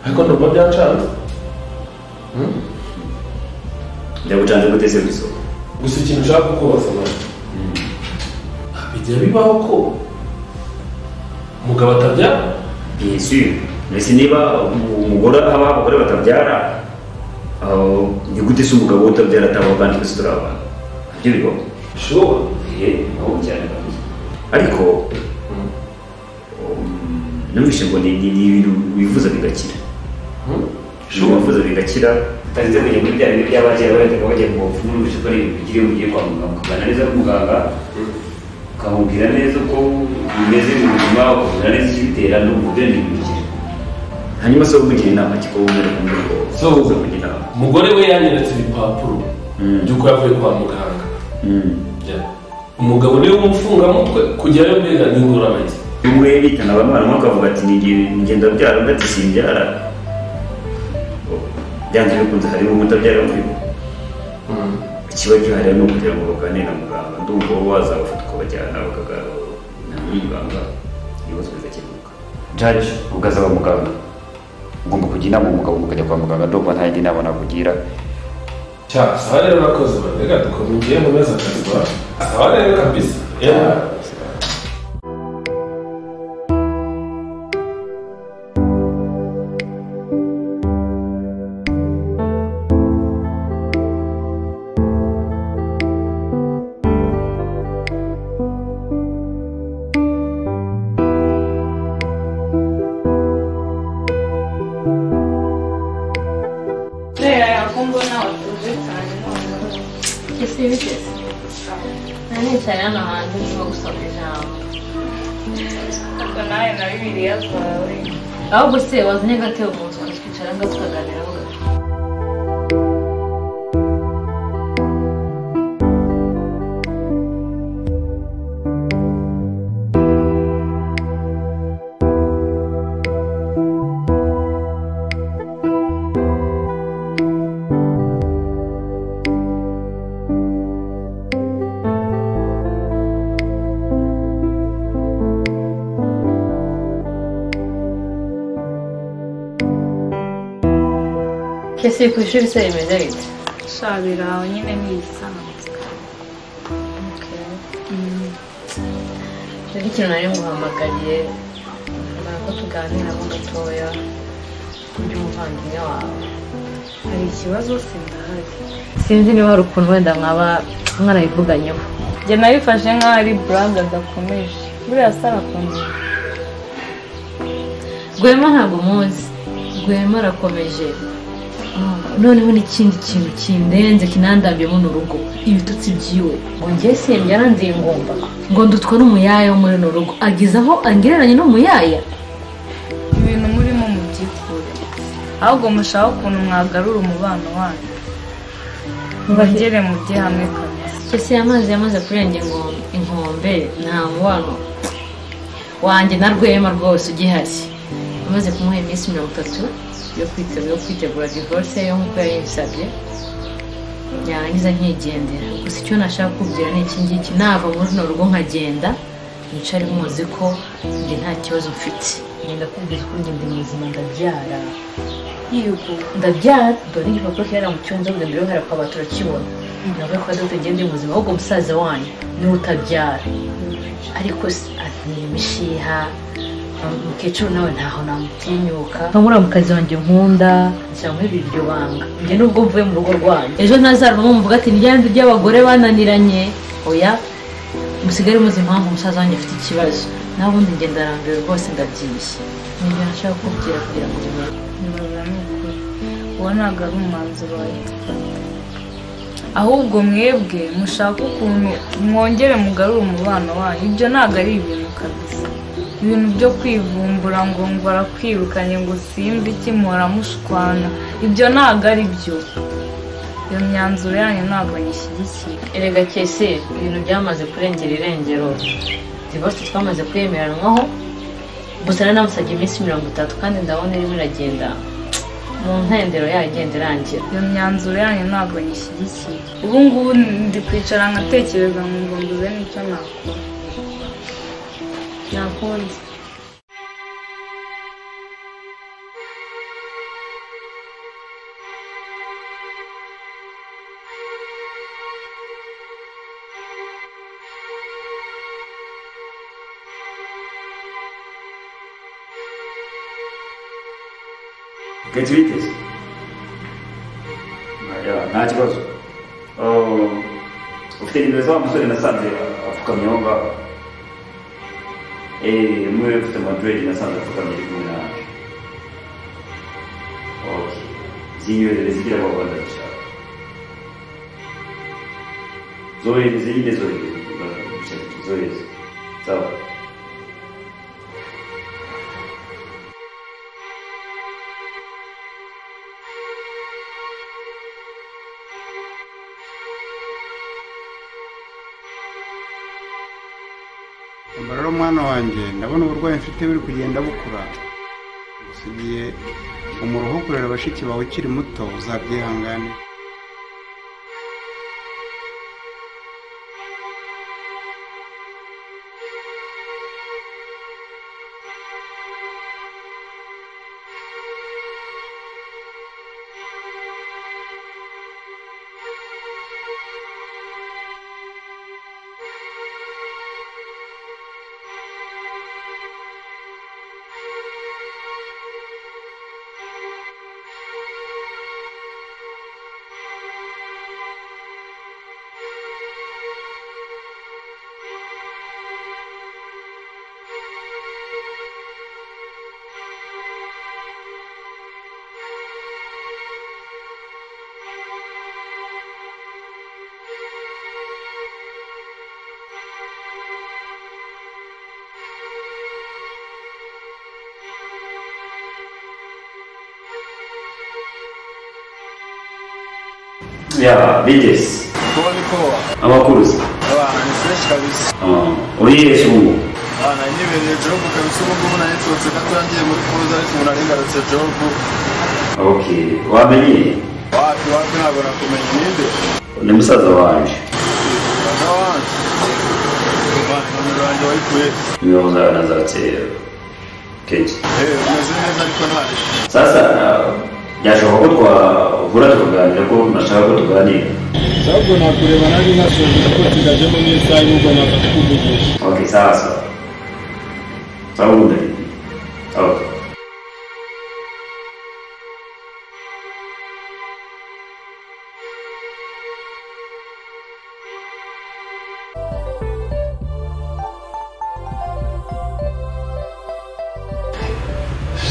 ariko ndumva byacanze ndabucanze gute se bisoko gusa ikintu ushaka kukubaza nawe bijya bibaho ko umugabo atabyara bien sûr mbese niba umugore haba abagore batabyara aho, ni gute se umugabo we utabyara atabaho kandi twese turi abantu nabyo bibaho shuwa Eh, naho cyane kabisa ariko um, numvise ngo ni ni- ni ibintu wivuza bigakira shuwa wivuza bigakira utarinze kujya muri bya bintu by'abakera barataga bajya mu buvuzi numvise ko ari ibintu bikiri iyo ugiye kwa muganga ukagana neza n'umuganga ukamubwira neza uko bimeze mu buzima ukamubwira neza icyo bitera n'umugore ni ibintu hanyuma se wokugira inama kikawubwira ku muryango So, uzamugira inama umugore we yanyeretse ibipapuro Mm. by'uko yavuye kwa muganga Mm. Yeah. umugabo niwe umufungamutwe kujyayo mbega ni ingorabahizi umwe bitana abana akavuga ati "Nige- ngenda byara undi ati simbyara byanze bikunze harimo umutabyara mvugo ikiba gihari ni ukugira ngo baganire na muganga ndumva wowe wazabafata ukabajyana bakaganira muri muganga ibibazo bigakemuka jaji ubwazaba muganga ugomba kujya inama umugabo mukajya kwa muganga ndumva nta yindi nama nakugira cyangwa aha rero urakoze barega dukomeje mu mezi atatu iwacu aha rero kabisa Yeah. kubera ko mbona watunze cyane noneho Ese bigeze nta nicaye hano hantu ndimo gusoma ijambo ariko nawe na bibiliya zawe ahubwo se wazanye agatebo mu nzu tukicara ngaho tukaganiraho gato Ese ku ishuri se rimeze rite shabira aho nyine ni ibisanzwe rero ikintu nari nguhamagariye mbona ko tuganiramo gatoya by'umuvandimwe wawe hari ikibazo sindahari sinzi niba hari ukuntu wenda mwaba mwarabivuganyeho njye nabifashe nk'aho ari buraga adakomeje buriya sara akunze rwema ntabwo muzi rwema arakomeje Ah, noneho n'ikindi kintu kindenze kinandambye muno rugo ibitutsi byiwe ngo njye simbyara ngomba ngo ndutwa n'umuyaya wo muri runo rugo agize aho angereranya n'umuyaya ibintu murimo mubyikure ahubwo mushaka ukuntu mwagarura umubano wanyu mubagere mu bye hamwe kabisa ese amazi yamaze kurenga inkombe inkombe nta mubano wanjye na rwema rwose ugihari amaze kumuha iminsi mirongo itatu yo kwitega- yo kwitegura divorce yo nk'uko yayinsabye yarangiza nkigendera gusa icyo nashaka kubwira ni iki ngiki nava muri runo rugo nkagenda nicare muzi ko njye nta kibazo mfite ngenda kubwira ko ngenda mu buzima ndabyara yego ndabyara dore igipapuro kera mu cyumba ngo mbere hari akabati urakibona nawe ko dogita ngende mu buzima ahubwo musaza wanyu niwe utabyara ariko se azanye imishiha umukecuru nawe ntaho namutinyuka nkabura mu kazi wanjye nkunda nshaka muri iryo banga njye nubwo mvuye mu rugo rwanyu ejo ntazavamo mvuga ati niryanzu ry'abagore bananiranye oya musigare muzi impamvu umusaza wanjye afite ikibazo nawe ubundi njye ndarambiwe rwose ndabyibushye nibyo nashaka kubwira kugira ngo ubimenye ntibaza ni ukuri uwo ntabwo ari umwanzuro wahita ahubwo mwebwe mushaka ukuntu mwongere mugarure umubano wanyu ibyo ntabwo ari ibintu kabisa ibintu byo kwivumbura ngo ngo arakwirukanye ngo simba iki muhora mushwana ibyo ntabwo ari byo iyo myanzuro yanyu ntabwo nyishyigikiye erega kese ibintu byamaze kurengera irengero divorce twamaze kwemeranwaho gusa nari namusabye iminsi mirongo itatu kandi ndabona irimo iragenda mu ntendero yagenda irangira iyo myanzuro yanyu ntabwo nyishyigikiye ubu ngubu ndi kwicara nkatekereza ngo ngo mbuze n'icyo nakora ntakundi gahita ubiteze nta kibazo Oh, ufite nimero za wa musore nasanze apfukamye aho ngaho eee umwe ufite maduredi nasanze apfukamye ari kumwe nawe ok zinyoherere zigira abo bantu ndabishaka zohereze nyine zohereze zohereze sawa Umva rero mwana wanjye ndabona uburwayi mfite buri kugenda bukura usigiye umuruho kurera bashiki bawe ukiri muto uzabyihangane ya bigeze kuba ni kowa abakuruzi abana ni fresh kabisa Ah, uriye shumu abana nibereye jobu kabisa ubu ngubu nari nsohotse gato yagiye muri kuza ariko ubu nari ngarutse jobu okay wamenye wapi wapi ntabwo nakumenya ninde ni musaza wanje baga wanjye Imana, nomero yanjye wayikuye nimero zawe nazatse kenshi eee umeze neza ariko ntawe sasa ah, byashoboka ko twahura tukaganira ko nashaka ko tuganira ahubwo nakureba nanjye nkasoje ko tugajemo n'isaha y'ubwo ntabwo kuvugisha okay sawa sawa sawa ubundi okay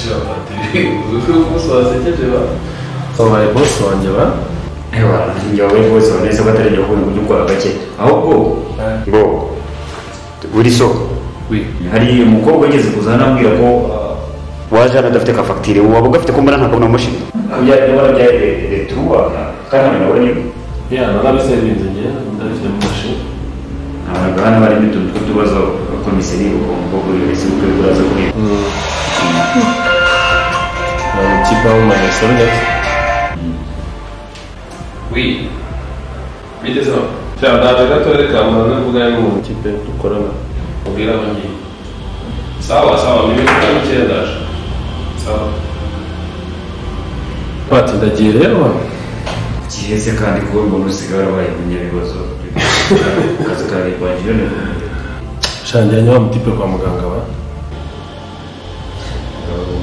Padiri uzwi umunsi wasekeje ba wabaye bosi wanjye ba ewa njyawe bose banese batarajya kubona uburyo bwa gake ahubwo ngo buri soko hari umukobwa ugeze kuzana ambwira ko ah, waje hano adafite ka fagitire waba ugafite ko mbona ntabwo namushimye kubyarira barabyaye returuwa kandi abantu babonye ya narabisevinze njye ndabifite mu mashini ntabwo hano barimo utuntu tw'utubazo komiseri ubwo buri wese ubwe buraza kureba kipa w'umayesoro ndetse wi bigeze aho cyangwa ntabwo gatorere ka muntu n'imbuga y'umuntu kipe dukorana mubwira aho ngiye sawa sawa ni ibintu bitanu ndaje sawa bati ndagiye rero giheze kandi kuba umuntu usigaye warabaye umunyabibazo akazi ka leta wagiye unaniwe. shangira nyawa mutipe kwa muganga ba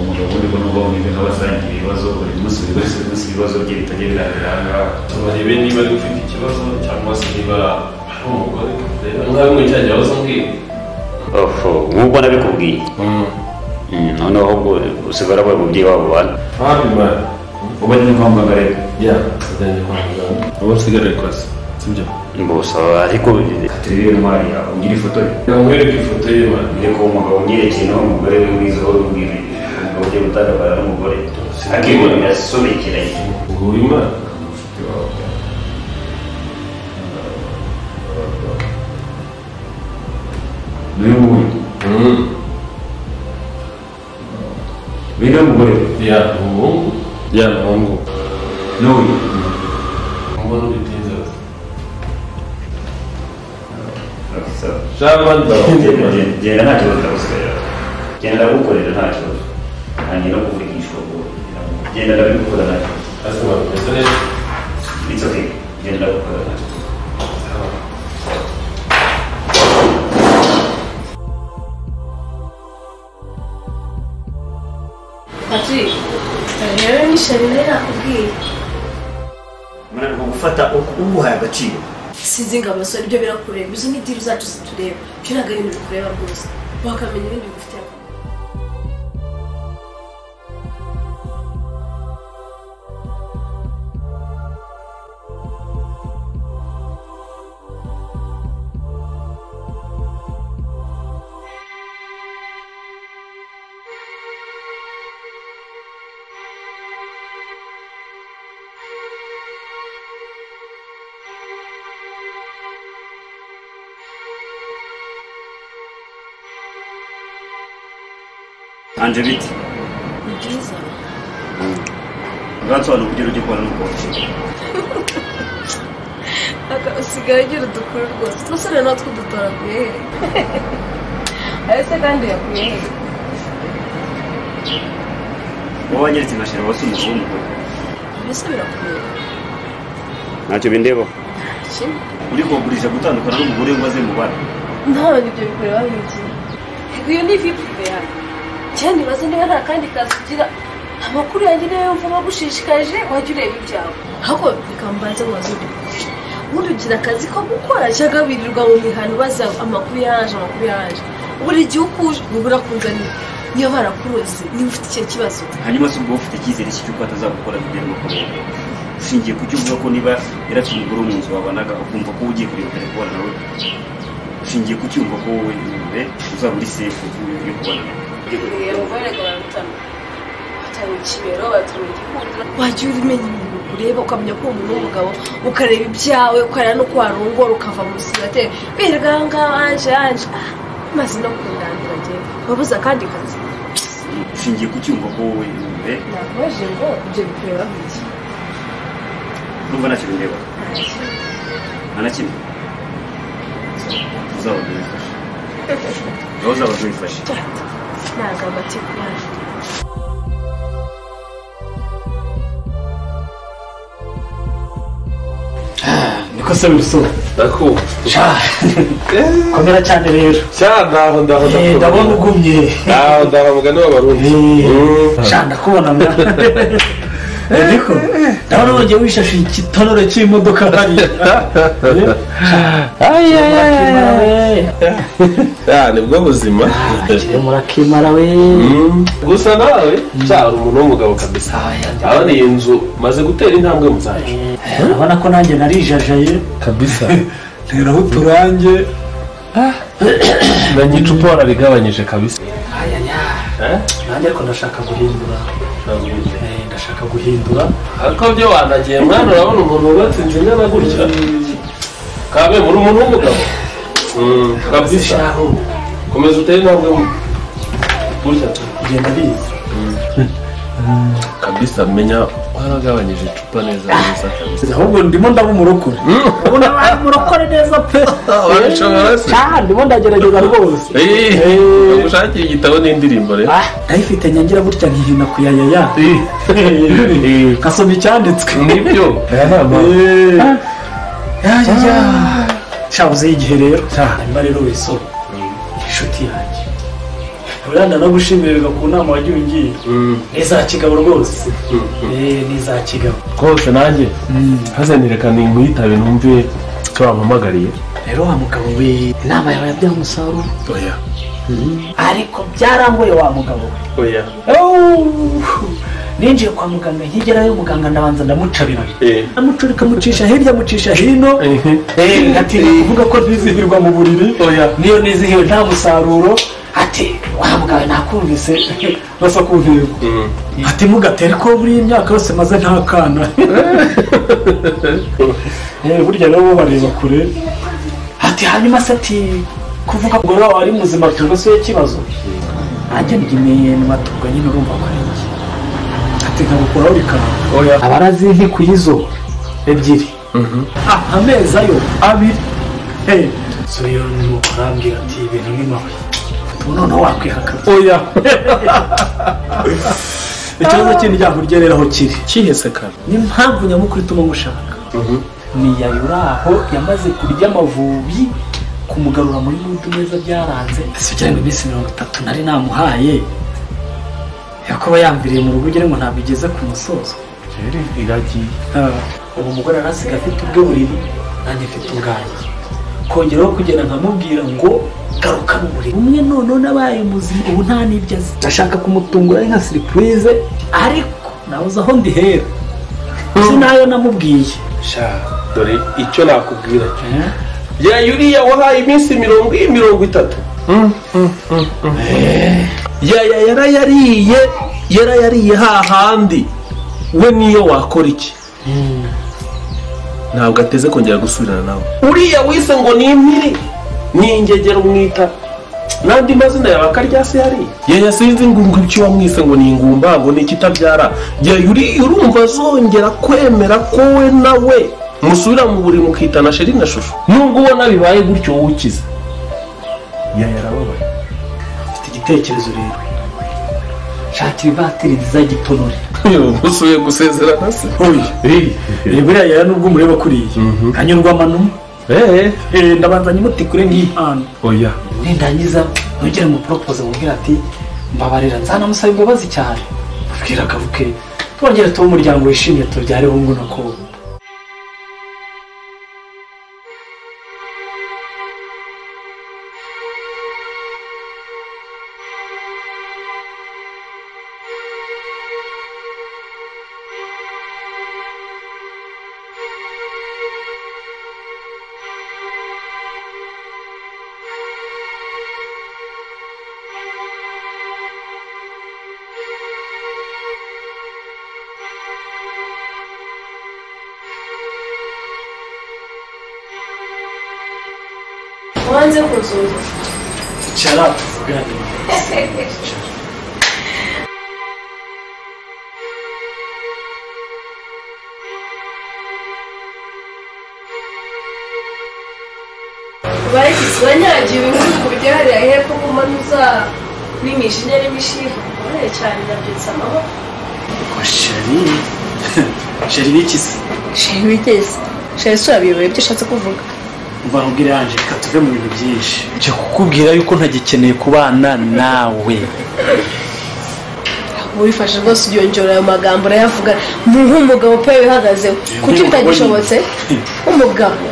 umugabo uri kubona ubwonko bw'ibintu abasangiye ibibazo buri munsi buri wese buri munsi ibibazo bye bitajya birangira aha ngaha turarebe niba ari ufite ikibazo cyangwa se niba ari umugore rero nkawe mwicyajya waza umbwira ofu nk'uko nabikubwiye noneho ahubwo usigara wabaye umubyeyi wabo bana ntabimara uba ni kwa muganga rero ya ndagenda kwa muganga ubu nsigaye kwa se sibyo mbose ariko turebe intwari yawe ugira ifoto ye namwereka ifoto ye man mbere ko umugabo unyerekeye naho umugore we mwiza wowe ubwira umugabo ugiye gutandukana n'umugore akibona birasobekeranye nguyu man n'uyu nguyu bino umugore we ya umuhungu ya umuhungu n'uyu mbona ubitinze bose sawa cyangwa ndabona genda nta kibazo ndagusigaye genda ndagukorera nta kibazo ntangira kuvugishwa ngo genda ndabikora nta kibazo asima bimeze neza it's okay genda ndagukora nta kibazo patrick rero ni sharire nakubwiye Mwana ngo gufata uguhaye agaciro sinzi ngo abasore ibyo birakureba izo ni diri zacu zitureba ibyo ntabwo ari ibintu bikureba rwose wakamenya ibindi bigufitiye akamaro hanze bite ni byiza uransobanura uburyo ujya kubona n'ukuntu usigaye ugira udukuru rwose umusore natwe udutoraguye he ariko kandi yakuye he wowe wanyeretse nka sheri wasi umugabo w'umugore mbese birakureba ntacyo bindeba kimwe uri kugurisha gutandukana n'umugore waze mu bana ntawe ibyo bikureba nk'iki reka iyo ni vipu yawe cyane ibaze niba nta kandi kazi ugira amakuru yanjye niyo yumva bagushishikaje wajya ureba ibyawe ahubwo bikambanza ngo bazudukuje ubundi ugira akazi ko gukora cyangwa wirirwa mu mihano ubaza amakuru yaje amakuru yaje buri gihe uko uje ubura kunzanira niyo barakuroze niba ufite icyo kibazo hanyuma se ubwo ufite icyizere cy'uko atazagukora bigera mu kubera ushingiye ku cyo uvuga ko niba yarafite umugore wo mu nzu wabanaga ukumva ko ugiye kureba telefone nawe ushingiye ku cyumva ko wowe imbere uzaba uri sefu yo kubana wajya umenya ibintu ureba ukamenya ko uwo umuntu w'umugabo ukareba ibyawe ukareba n'uko warongora ukava mu rusigateri wirirwa aha ngaha anje anje ah maze no kundangira njye wabuze akandi kazi ushingiye ku cyumva ko wowe imbere nakubaje ngo ibyo bikureba bike urumva ntacyo bindeba nta na kimwe uzaba rwifashe nawe uzaba rwifashe ntabwo amata kubaje niko se bisoza ndakumva komera cyane rero cyane ndaho ndaho Eh, ndabona ugumye ndaho ndaho mugani w'abarundi Eh, Mm. sha ndakubona mwa ariko ndabona wongeye wishashe igitonore cy'imodoka hariya Eh, Ay, ay, ay, murakimara ay, ay. we. Ah, nibwo buzima Akiri murakimara we Mm. gusa nawe cyari umuntu w'umugabo kabisa abona iyi nzu maze gutera intambwe mu zacu Eh, urabona ko nanjye narijajaye kabisa nteraho uturange na nyicupa warabigabanyije kabisa Eh? nanjye ariko ndashaka guhindura Eh, ndashaka guhindura ariko byo wanagiye mwana urabona umuntu wubatse inzu ingana gutya kabe muri umuntu w'umugabo Mm, kabisa shahu komeza utere intambwe mu gutya tu ugenda biza kabisa menya waragabanyije icupa neza neza kabisa ahubwo ndimo ndaba umurokore ubona ari umurokore neza pe warashobora se Ah, ndimo ndagerageza rwose Eh. gushakira igitabo n'indirimbo rero Ah, ndayifite nyangira gutya nkihina kuyayaya Eh. nkasoma icyanditswe nibyo Eh. Ya, ya, ya. sha uzi igihe rero hanyuma rero wisoro inshuti yanjye uranda no gushimirwa ku nama wagiye ungira Mm. nizakigabo rwose Eh, nizakigabo rwose nanjye hazendereka ni nkwitabe numve icyo wampamagariye rero wa mugabo we inama yawe yabyaye umusaruro oya ariko byarangoye wa mugabo we oya ninjiye kwa muganga nkigerayo muganga ndabanza ndamucabira Eh. ndamucurika amucisha hirya amucisha hino Eh. Eh, ati kuvuga ko ntizihirwa mu buriri Oya. niyo nizihiwe nta musaruro ati wa mugabo nakumvise basa kuntego ati mugatere ko buri imyaka yose maze nta kana Eh, burya nabo bareba kure ati hanyuma se ati kuvuga ngo nawe wari muzima cyangwa se ikibazo nanjye ndimeye mu matungo nyine urumva ko ari iki ati nkabukuraho bikanga oya abarazizi ku izo ebyiri Ah, amezi ayo abiri Eh, so rero nuko arambwira ati ibintu ni mabi Ubu noneho wakwihakana oya ikibazo kindi ryango ryereraho kiri kihese kare n'impamvu nyamukuru ituma mushaka ni yayuraho yamaze kurya amavubi kumugarura muri mudu neza byaranze si kugira ngo iminsi mirongo itatu nari namuhaye yakuba yambiriye mu rugo ugira ngo ntabwo igeze ku musozo rero iragiye Ah, ubu umugore arasiga afite ubwe buriri nanjye mfite ubwanjye kongeraho kugenda nkamubwira ngo garuka mu buriri umwe noneho n'abaye muzima ubu nta n'ibyo azi ndashaka kumutungura ari nka siripurize ariko nabuze aho ndihera uzi nayo namubwiye sha dore icyo nakubwira cyo Eh? bya yuriya wahaye iminsi mirongo mirongo itatu yaya yarayariye yarayariye hahandi we niyo wakora iki ntabwo ateze kongera gusubirana nawe uriya wise ngo ni impiri ni ingegero mwita n'andi mazina yawe akarya se yari yaya sinzi ngo ngo icyo wamwise ngo ni ingumba ngo ni ikitabyara yaya uri- urumva azongera kwemera ko we na we musubira mu buriri mukitana sheri na shusho nubwo ubona bibaye gutyo wowe ukize yaya arababaye mfite igitekerezo rero shakira ivatiri zizagitonore usuye gusezerana se oya buriya yari nubwo umureba kuriya nkanyurwamo n'umwe Eh, ndabanza nyimuti kure nk'impano oya nindangiza ntugere mu poropoze mubwira ati mbabarira nzanamusaba imbabazi cyane mubwira akavuke twongere tuba umuryango wishimye tubyare bungu na ko wanze kuzuza icara tuvuganire bayigize banyagiye ibintu ku buryo hariya hepfo ko mbona uzarimisha inyari imishiha uboneye cyane nabyutse amaboko sheri sheri n'iki se sheri witeze sheri si urabiyoboye ibyo ushatse kuvuga umva nkubwire yanje reka tuve mu bintu byinshi nje kukubwira yuko ntagikeneye kubana nawe wifashe rwose ubyongerera ayo magambo urayavuga ni nk'umugabo pe wihagazeho kuki bitagishobotse umugabo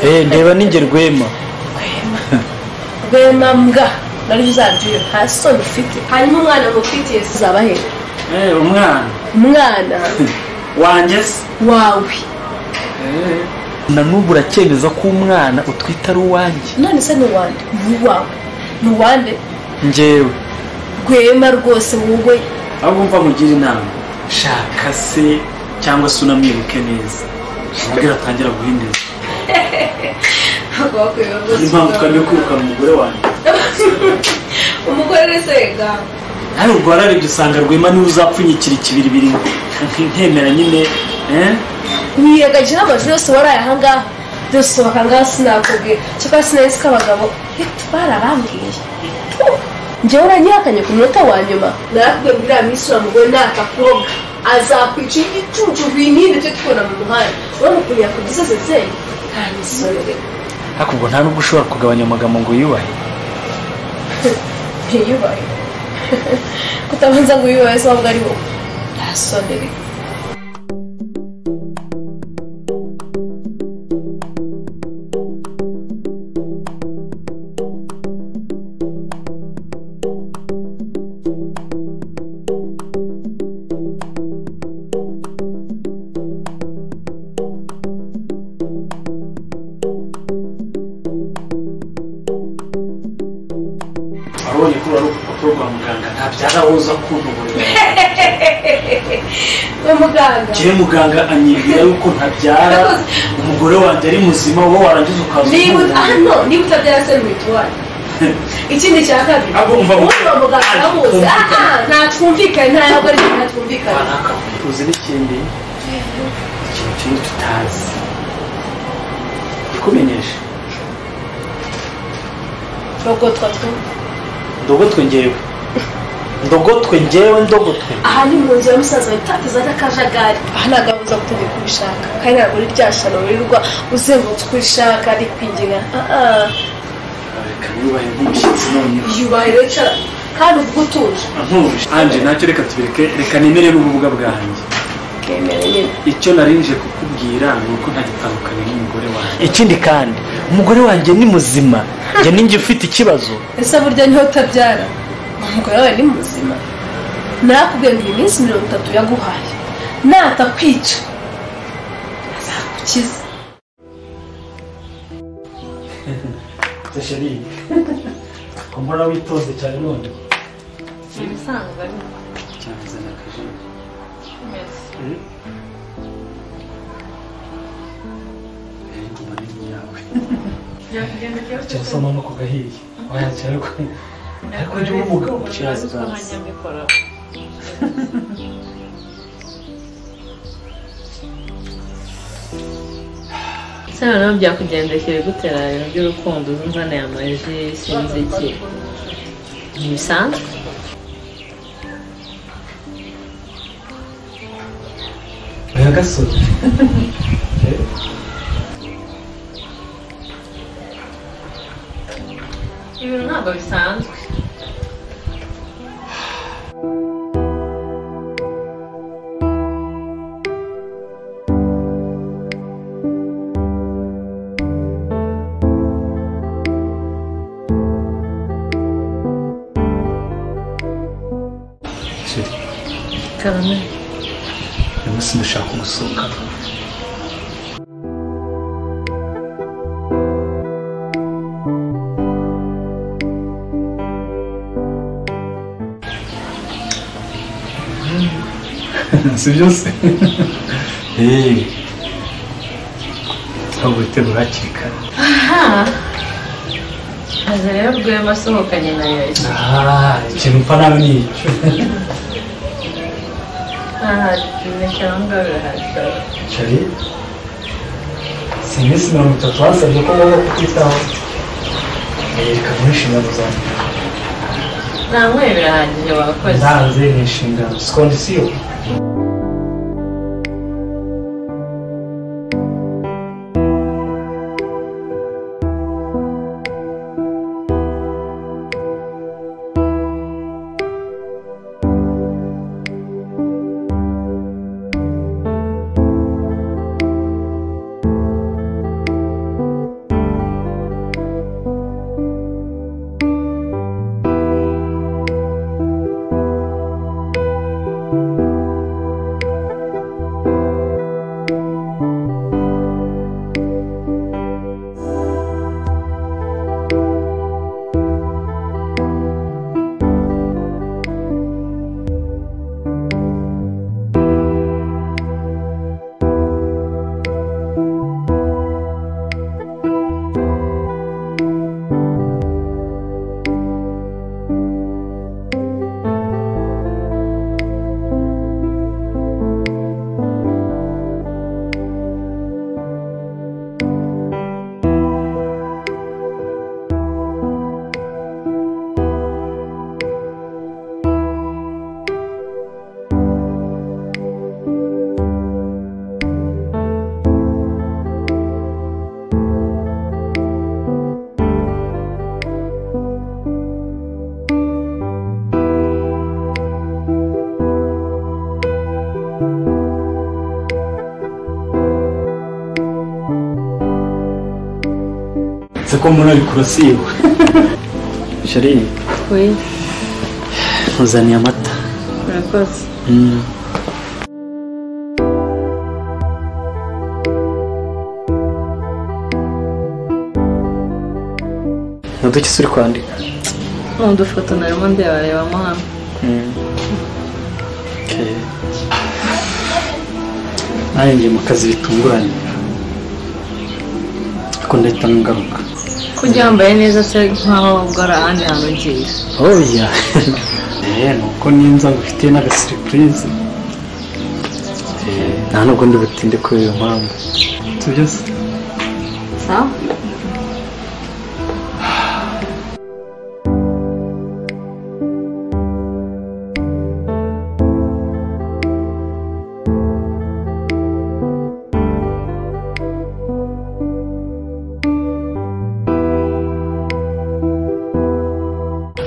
eh ndeba ninjye rwema rwema mbwa naryo uzabyuye nta soni ufite hanyuma umwana mufitiye uzaba he eh umwana umwana wanjye se wawe na n'ubu uracyemeza ko umwana utwite ari uwanjye none se ni uwande ni uwawe ni uwande njyewe rwema rwose wowe ahubwo mva mugira inama shaka se cyangwa se unamwibuke neza umubwira atangira guhindura ntabwo wakwiye ni impamvu twari kwirukana umugore wanjye umugore wese ga nawe ubwo wararebye usanga rwema niwe uzapfunyikira ikibiri birimo nkemera nyine eh? wiyagajije n'amazu yose waraye ahangaha dusohoka ngaha sinakubwira cyakora sinahise ko abagabo hitu barabambwiye Tu! njyewe uranyihakanye ku munota wa nyuma narakubwiye ngo uriya minsi uriya mugore ni agakobwa azakwica igicucu binini byo tubona mu muhanda urabona ukuntu yakubwiza zezeye nta misore ariko ubwo nta nubwo ushobora kugabanya amagambo ngo uyubahe ntiyubahe kutabanza ngo uyubahe se wabwo ari wowe nta soni rero wabonye ko urari urupapuro rwa muganga ntabyara woza kuntuburira we muganga njyewe muganga anyibwira yuko ntabyara umugore wanjye ari muzima wowe warangiza ukaza niba ut- umuntu. hano niba utabyara se mituwari ikindi cya kabiri Ahubwo umva mu- umva muganga amuzi Ah, aha nta twumvikane nta ntabwo ari nta twumvikane Banaka tuzi n'ikindi ikintu kimwe tutazi ikumenyesha rogotwa two ndogotwe njyewe ndogotwe njyewe ndogotwe aha ni mu nzu ya musaza wawe utatiza n'akajagari aha ntabwo abuza gutegeka ubishaka kandi ntabwo uri byashano wirirwa uzengurutse uko ubishaka ari kwinginga Ah, ah. reka yubahe nk'umushyitsi noneho yubahiro cara kandi uvuga utuje ntuje anje nacyo reka tubireke reka nemere n'ububuga bwanjye ukemera nyine icyo narinje kukubwira ni uko ntagitandukanye n'umugore wanjye ikindi kandi umugore wanjye ni muzima njye ninjye ufite ikibazo ese burya niho utabyara umugore wawe ni muzima narakubwiye ngo iyi minsi mirongo itatu yaguhaye natakwica azagukiza sheri mbona witonze cyane none ibisanzwe ariko cyazana akajijo ariko uba ni iyawe byakugenda byose cyangwa usoma no ku gahiye wayakira ariko ariko njye umuga kiraziraza se noneho byakugendekere gutera ibintu by'urukundo uzi nzane amaji sinzi iki ni bisanzwe oya gasore ibintu ntabwo bisanzwe sheri kabone uyu munsi ndashaka gusohoka si byose eee ahubwo witegura hakiri kare aza rero rwema asohokanye na yoyisi Ah, ikintu upfa nawe ni icyo ahari kimwe cyangwa birahari sheri si iminsi mirongo itatu basabye ko ngomba kukwitaho reka muri inshingano zanjye nta nkwe birahagije wakoze ntanze ni inshingano si kondisiyo nzi ko muri ari kurasiyo sheri we nkuzaniye amata murakoze Mm. ni uduki uri kwandika n'udufoto narimo ndabarebamo hamwe Okay. nanjye ngiye mu kazi bitunguranye ariko ndahita ngaruka ko ujya wambaye neza se nkaho ubwo ari ahandi hantu ugiye oya eee nuko ninza ngufitiye n'agasiripurize Eh, nta nubwo ndi butinde kubera iyo mpamvu ibyo byose sawa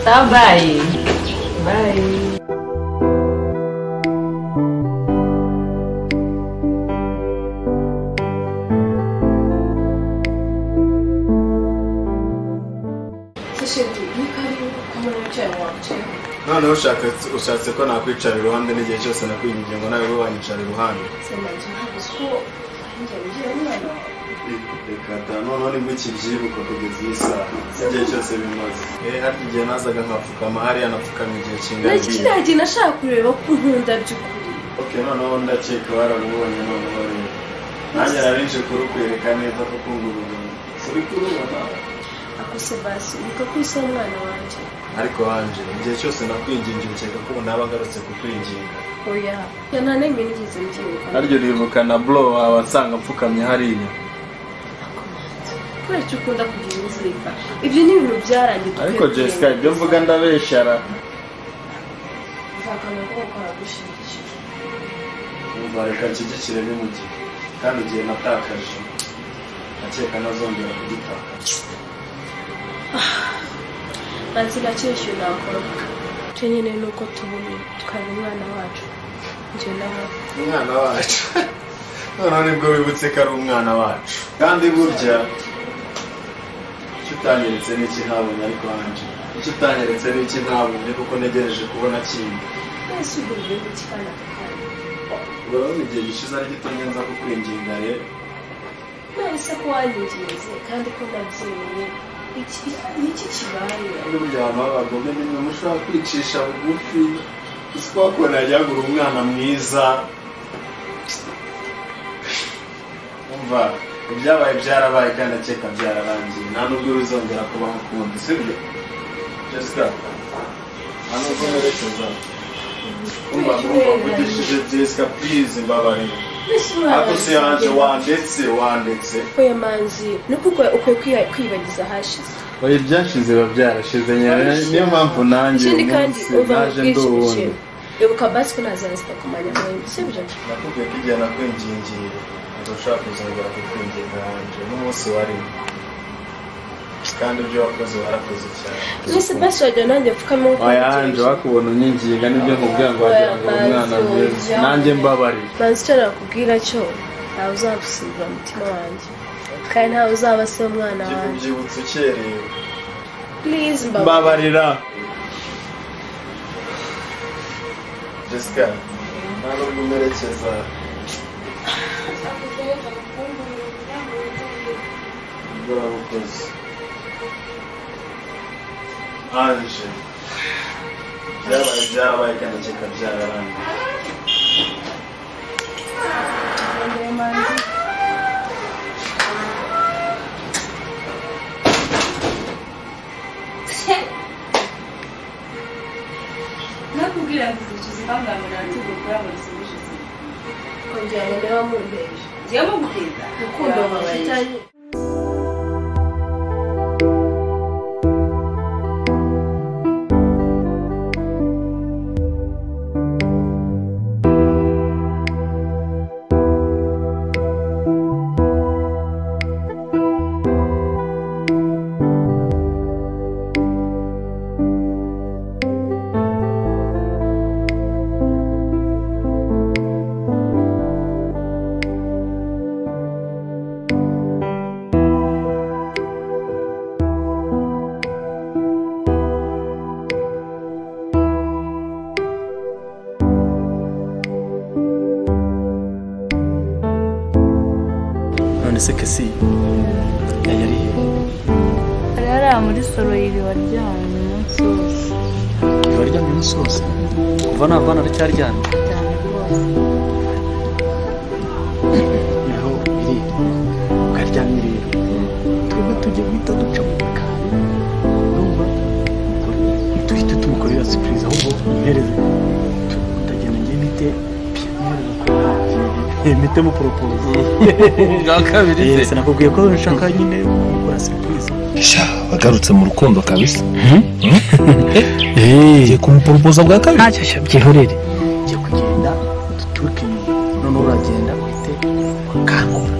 sawa bayi noneho ushaka- ushatse ko nakwicara iruhande n'igihe cyose nakwinginze ngo nawe ube wanyicara iruhande reka da noneho nibwo kibyibuka kugeza iyi saha igihe cyose bimaze eh harya igihe nazaga nkapfukama hariya napfukamye igihe kingana nacyo iki? nta gihe nashaka kureba ko nkunda by'ukuri ok noneho ndakeka baramubonye noneho rero nanjye nari nje kurukwereka neza ko kungurugana uri kurubona ako sebasi niko kwisa umwana wanjye ariko wanje igihe cyose nakwingingira ukeka ko naba ngarutse kukwinginga oya ya nta n'imwe nigeze mbyibuka naryo rivuka na bro wawe asanga mpfukamye hariya kubera icyo ukunda kugira inzika ibyo ni ibintu byarangiye ariko tukwiye jessica kugenda. ibyo mvuga ndabeshara nzakana ko bakora gushimishije umva reka nshyigikire n'imugihe kandi igihe natakaje akeka ntazongera kugitakaza nansi nakeshyuye nakora icyo nyine ni uko tubona tukaba umwana wacu njye nawe umwana wacu noneho nibwo wibutse ko ari umwana wacu kandi burya icyo utanyeretse ni iki ntabonye ariko hanje icyo utanyeretse ni iki ntabonye kuko ntegereje kubona kindi mwese ugura igihugu cy'akana kakandi urabona igihe gishize ari gito ngenza kukwinginga rero mwese ko wanyinginze kandi ko nabyemeye iki ni iki kibaye kandi burya abantu b'abagome ni mwe mushobora kwicisha bugufi isi wakubona yagura umwana mwiza umva ibyabaye byarabaye kandi akeka byararangiye nta nubwo bizongera kubaho ukundi sibyo jessica nta nubwo nerekeza umva mwumva mvugishije jessica purize mbabarira mbese ariko si yanje wandetse wandetse oya manzi ni uko ukwiye- ukwiye kwiha- kwibagiza ahashize oya ibyashize biba byarashize nyine niyo mpamvu nanjye uyu ikindi kandi munsi uva mu naje ndi bwishyushye uwundi ibuka basi ko ntazazita kumanya mwembi sibyo nakubwiye ko igihe nakwingingiye ntabwo ushaka kuzongera kukwinginga wanjye n'umunsi warimo kandi ibyo wakoze warakoze cyane mwese basi wagira nanjye mfukame nkuko wayanje mubitekereje. wakubona unyinginga nibyo nkubwira ngo wagira ngo uri umwana mwiza nanjye mbabarire manzi icyo nakubwira cyo ntawe uzagusimbura umutima wanjye kandi ntawe uzaba se umwana wanjye kikubyibutsa ukerewe please mbabarira mbabarira jessica nta nubwo umerekeza nibwo warabukoze anje byabaye byarabaye kandi akeka byararangiye nakubwira ngo izicuza ibangamira tugu kuri abo zibujije kugira ngo niba mumbeje ngiye mubwira urukundo babaye none se kasi yariye hari hariya muri soro iri waryamye umunsi wose ntibaryamye umunsi wose kuva navana aracyaryamye cyane rwose niho iri ukaryamye rero twebwe tujya guhita duca mu bikari urumva duhita tumukorera sipurize ahubwo ihereze tutagenda ngiye mite mpitemo poropoze bwa kabiri yesi nakubwiye ko nshaka nyine gukora sipurize sha wagarutse mu rukundo kabisa eee ugiye kumuporopoza bwa kabiri ntacyo cyo byihorere ugiye kugenda duturuke inyuma noneho uragenda uhite ukangura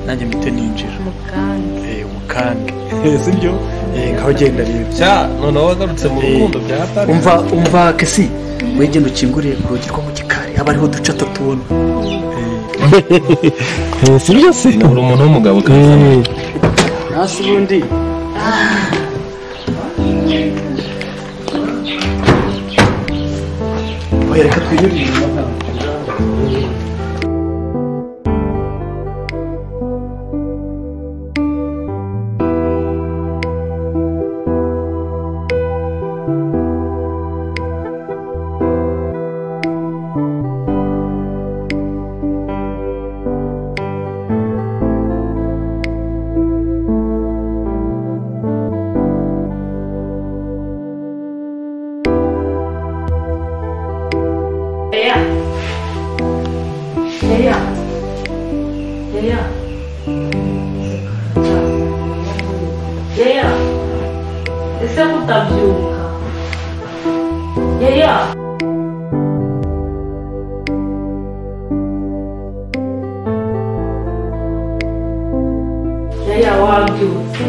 nanjye mpite ninjira mukandi eee umukange si byo eee ngaho genda rero sha noneho wagarutse mu rukundo bya hatari umva umva kesi wegenda ukinguriye ku rugi rwo mu gikari haba hariho uduce tutabona si byo se uri umuntu w'umugabo kabisa hasi ubundi oya reka twinyurire Leia. Leia. Leia. Leia. Ese kutabyuka. Leia. Leia wabyutse.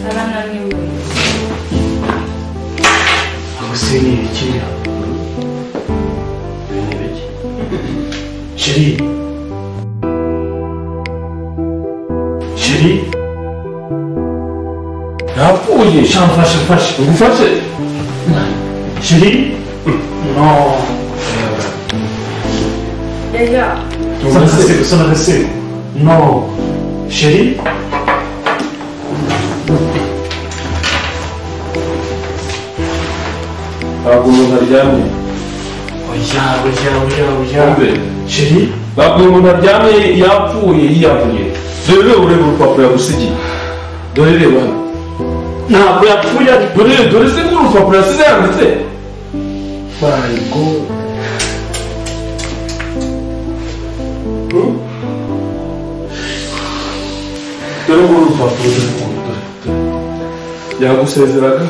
Arananiwe. rwose ni ibiki Ibi ni ibiki sheri sheri napfuye sha mfashe mfashe ngufashe sheri no Leia. usana agasebo usana agasebo no sheri ntabwo umuntu aryamye oya oya oya Wumve. oya sheri ntabwo uyu muntu aryamye yapfuye yiyavuye dore reba ureba urupapuro yagusigiye dore reba hano ntabwo yapfuye ari dore dore se nk'urupapuro yasize yanditse my god Hmm? dore nguru urupapuro dore nguru dore dore yagusezeraga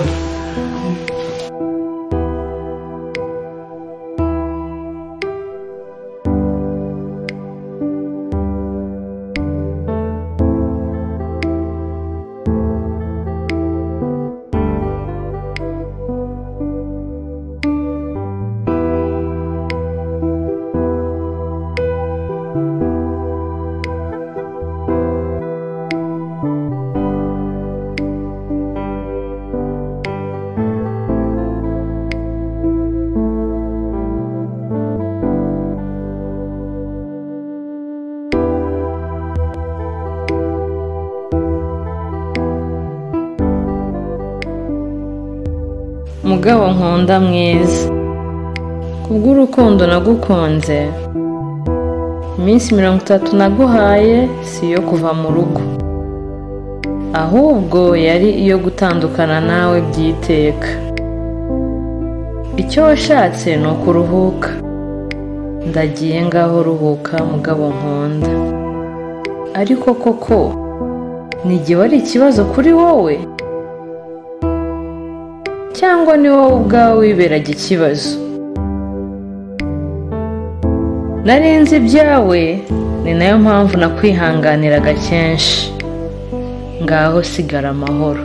mugabo nkunda mwiza kubw'urukundo nagukunze iminsi mirongo itatu naguhaye si iyo kuva mu rugo ahubwo yari iyo gutandukana nawe by'iteka icyo washatse ni ukuruhuka ndagiye ngaho ruhuka mugabo nkunda ariko koko n'igihe wari ikibazo kuri wowe cyangwa ni wowe ubwawe wiberaga ikibazo nari nzi ibyawe ni nayo mpamvu nakwihanganiraga kenshi ngaho sigara amahoro